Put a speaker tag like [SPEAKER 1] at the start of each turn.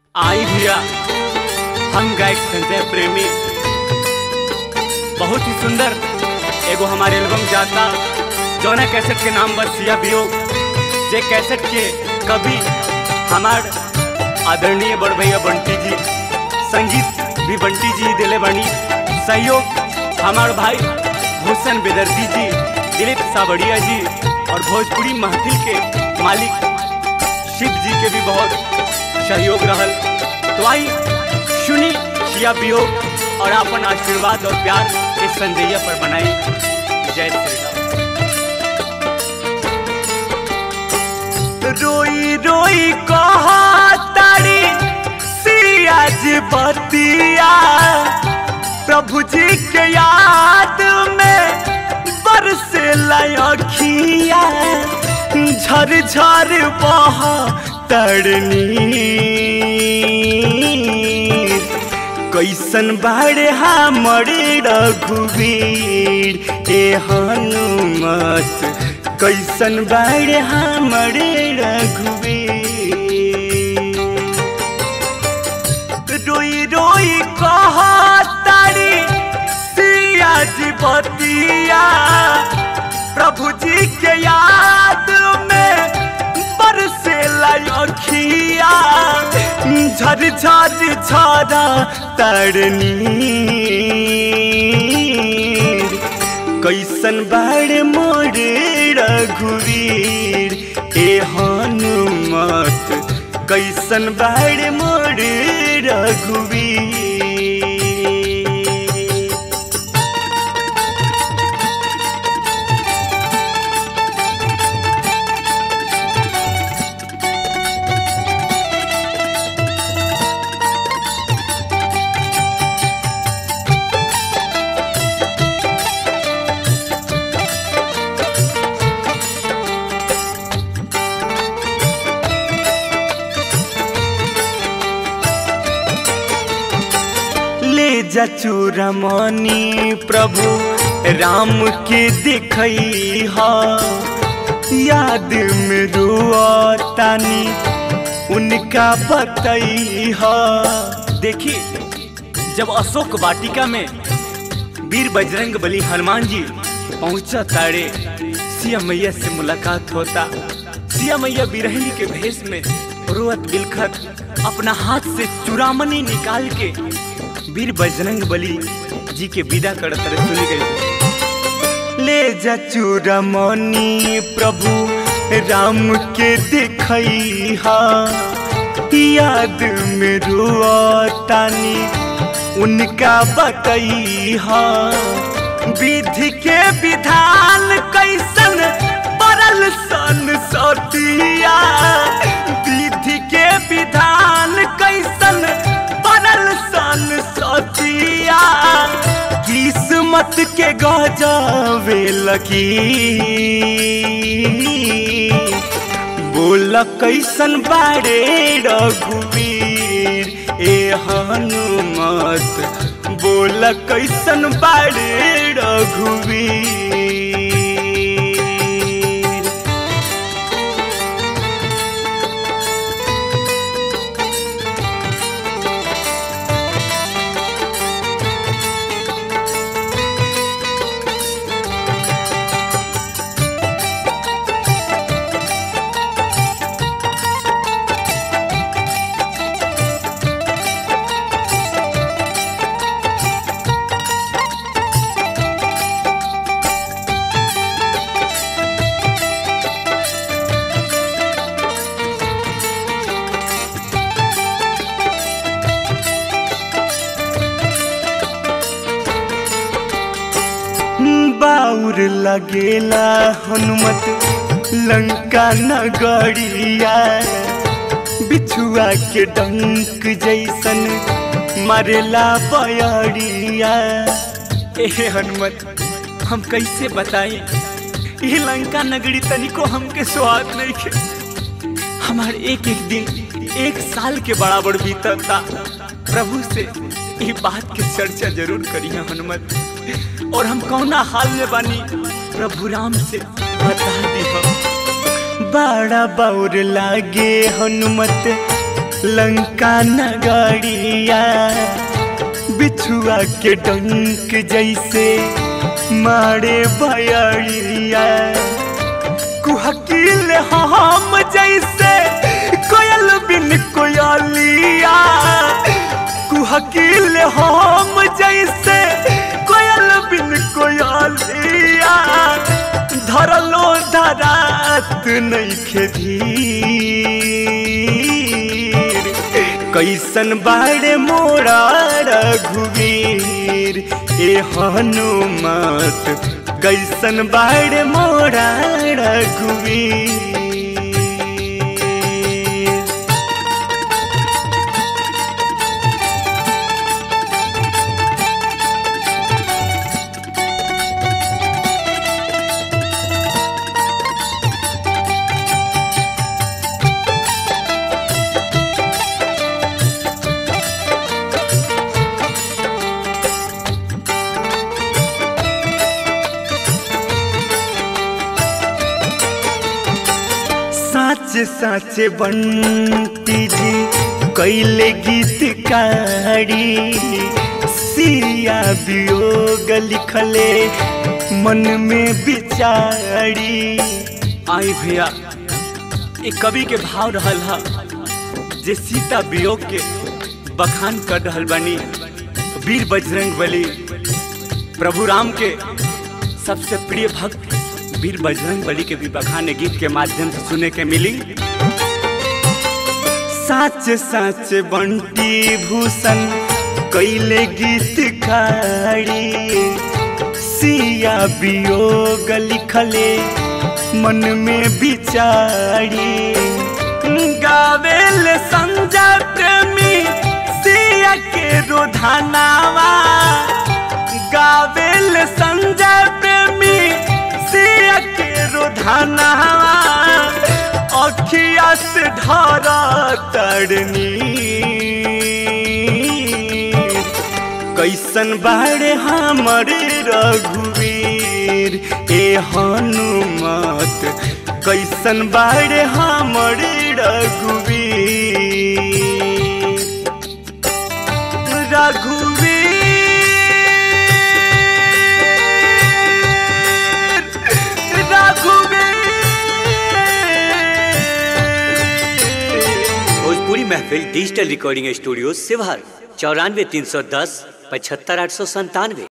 [SPEAKER 1] आई भैया हम गायक संजय प्रेमी बहुत ही सुंदर एगो हमारे एल्बम जाता जौना कैसेट के नाम बस सिया वियोग जे कैसेट के कवि हमार आदरणीय बड़ भैया बंटी जी संगीत भी बंटी जी दिले बनी सहयोग हमार भाई हुसन बेदर्दी जी दिलीप सावड़िया जी और भोजपुरी महफिल के मालिक शिव जी के भी बहुत सहयोग रहल तो आई सुनी शिया वियोग और अपन आशीर्वाद और प्यार इस संजैया पर बनाई जय श्री राम रोई रोई कहा तारी सियाज बतिया प्रभु जी के याद में बरसे लखिया झर झर बह तड़नी कैसन बाड़े हमरे रघुवीर ए हनुमत कैसन बाड़े हमरे रघुवीर रोई रोई कहा तारी सियाज बतिया प्रभु जी के याद में बरसे लखिया झर झर झरा तरनी कैसन बाड़ मोर रघुवीर ए हनुमत कैसन बाड़ मोर रघुवीर ले जा चूरमणि प्रभु राम के दिखई हा याद में रुआतानी उनका बतई हा देखी जब अशोक वाटिका में वीर बजरंग बली हनुमान जी पहुंचा तारे सिया मैया से मुलाकात होता सिया मैया बिरहनी के भेष में रोअत बिलखत अपना हाथ से चुरामनी निकाल के वीर बजरंग बली जी के विदा करत रहे सुनी गई ले जा चूरमणि प्रभु राम के दिखई हा याद में रुआतानी उनका बतई हा विधि के विधान कैसन परल सन सतिया विधि के विधान कैसन परल सन सतिया किस्मत के गजावे लगी बोल कैसन बाड़े रघुवीर ए हनुमत बोल कैसन बाड़े रघुवीर बाउर लगेला हनुमत लंका नगरिया बिछुआ के डंक जैसन मरेला बयरिया ए हनुमत हम कैसे बताएं ये लंका नगरी तनिको हमके स्वाद नहीं के हमार एक एक दिन एक साल के बराबर बीतता प्रभु से ये बात के चर्चा जरूर करिए हनुमत और हम कौना हाल में बानी प्रभु राम से बता दी हम बड़ा बौर लागे हनुमत लंका नगरिया बिछुआ के डंक जैसे मारे बयरिया कुहकील हम जैसे कोयल बिन कोयलिया कुहकील हम जैसे कोयल बिन कोयलिया धरलो धरात नइखे धीर कैसन बाड़े मोरा रघुवीर ए हनुमत कैसन बाड़े मोरा रघुवीर साच साच बंटी जी कैले गीतकारी सिया वियोग लिखले मन में बिचारी आई भैया एक कवि के भाव रहल हा जे सीता वियोग के बखान कर रहल बानी वीर बजरंग बली प्रभु राम के सबसे प्रिय भक्त वीर बजरंग बली के भी बखाने गीत के माध्यम से सुने के मिली साच साच बंटी भूषण कैले गीत खाड़ी सिया वियोग लिखले मन में बिचारी गावेल संजय प्रेमी सिया के रोधानावा गावेल संजय प्रेमी सिया के रोधानावा अखिया से धारा तरनी कैसन बाड़े हमारे रघुवीर ए हनुमत कैसन बाड़े हमारे रघुवीर रघुवीर रघुवीर
[SPEAKER 2] भोजपुरी महफिल डिजिटल रिकॉर्डिंग स्टूडियो सिवार चौरानवे तीन सौ दस पचहत्तर आठ सौ संतानवे